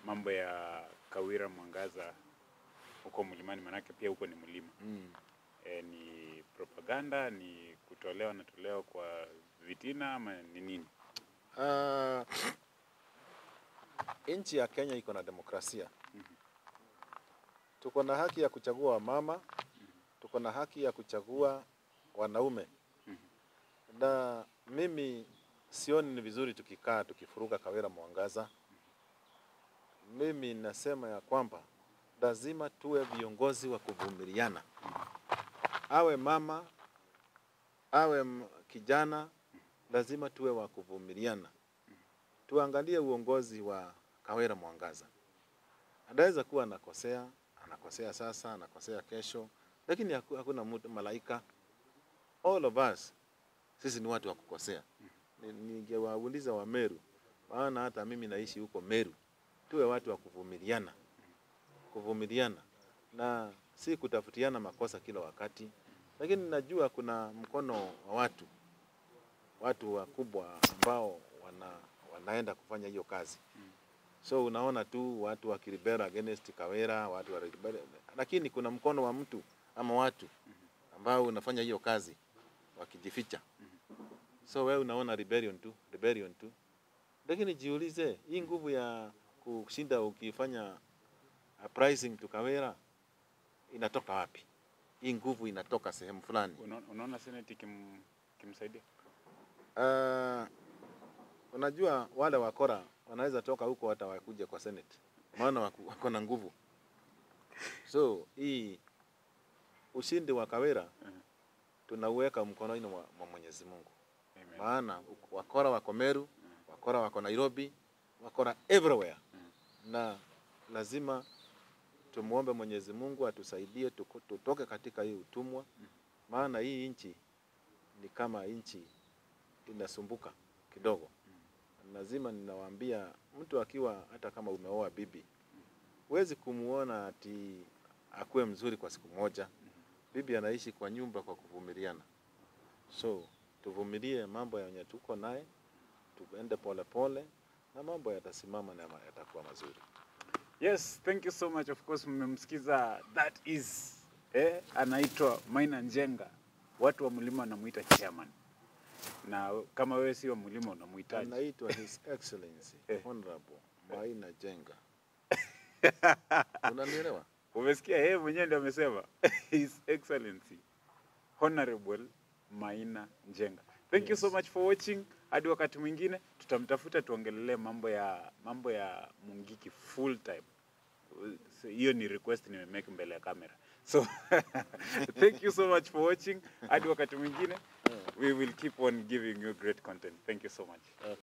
mambo ya Kawira Mwangaza huko mlimani, manake pia huko ni mlima Mm. e, ni propaganda, ni kutolewa natolewa kwa vitina ama ni nini? Uh, nchi ya Kenya iko na demokrasia. Tuko na haki ya kuchagua wamama, tuko na haki ya kuchagua wanaume, na mimi sioni ni vizuri tukikaa tukifuruga Kawira Mwangaza. Mimi nasema ya kwamba lazima tuwe viongozi wa kuvumiliana, awe mama awe m- kijana, lazima tuwe wa kuvumiliana. Tuangalie uongozi wa Kawira Mwangaza. Anaweza kuwa anakosea, anakosea sasa, anakosea kesho, lakini haku- hakuna mtu malaika. All of us sisi ni watu wa kukosea. Ni- Ningewauliza wa Meru, maana hata mimi naishi huko Meru, tuwe watu wa kuvumiliana, kuvumiliana na si kutafutiana makosa kila wakati, lakini najua kuna mkono wa watu watu wakubwa ambao wana, wanaenda kufanya hiyo kazi so unaona tu watu wakiribera against Kawira, watu wakiribera, lakini kuna mkono wa mtu ama watu ambao unafanya hiyo kazi wakijificha. So wewe unaona rebellion tu, rebellion tu, lakini jiulize, hii nguvu ya kushinda ukifanya uprising to Kawira inatoka wapi? Hii nguvu inatoka sehemu fulani. Unaona, unaona seneti kim, kimsaidia Uh, unajua wale wakora wanaweza toka huko hata wakuja kwa Senate, maana wako wako na nguvu. So hii ushindi wa Kawira tunauweka mkononi mwa mwa Mwenyezi Mungu, Amen. maana wakora wako Meru, wakora wako Nairobi, wakora everywhere, na lazima tumuombe Mwenyezi Mungu atusaidie tuko- tutoke katika hii utumwa, maana hii nchi ni kama nchi inasumbuka kidogo. Lazima ninawaambia, mtu akiwa hata kama umeoa bibi, huwezi kumuona ati akuwe mzuri kwa siku moja. Bibi anaishi kwa nyumba kwa kuvumiliana, so tuvumilie mambo yenye tuko naye, tuende polepole na mambo yatasimama na yatakuwa mazuri. Yes, thank you so much. Of course mmemsikiza that is eh, anaitwa Maina Njenga. Watu wa mlima wanamuita chairman. Na kama wewe si wa mlima unamuhitaji. Anaitwa His Excellency Eh. Honorable Maina Jenga. Unanielewa? Umesikia yeye mwenyewe ndio amesema His Excellency Honorable Maina Njenga. Thank you so Yes. much for watching. Hadi wakati mwingine tutamtafuta tuongelelee mambo ya mambo ya Mungiki full time. So, hiyo ni request nimemake mbele ya kamera. So thank you so much for watching. Hadi wakati mwingine we will keep on giving you great content. Thank you so much. Okay.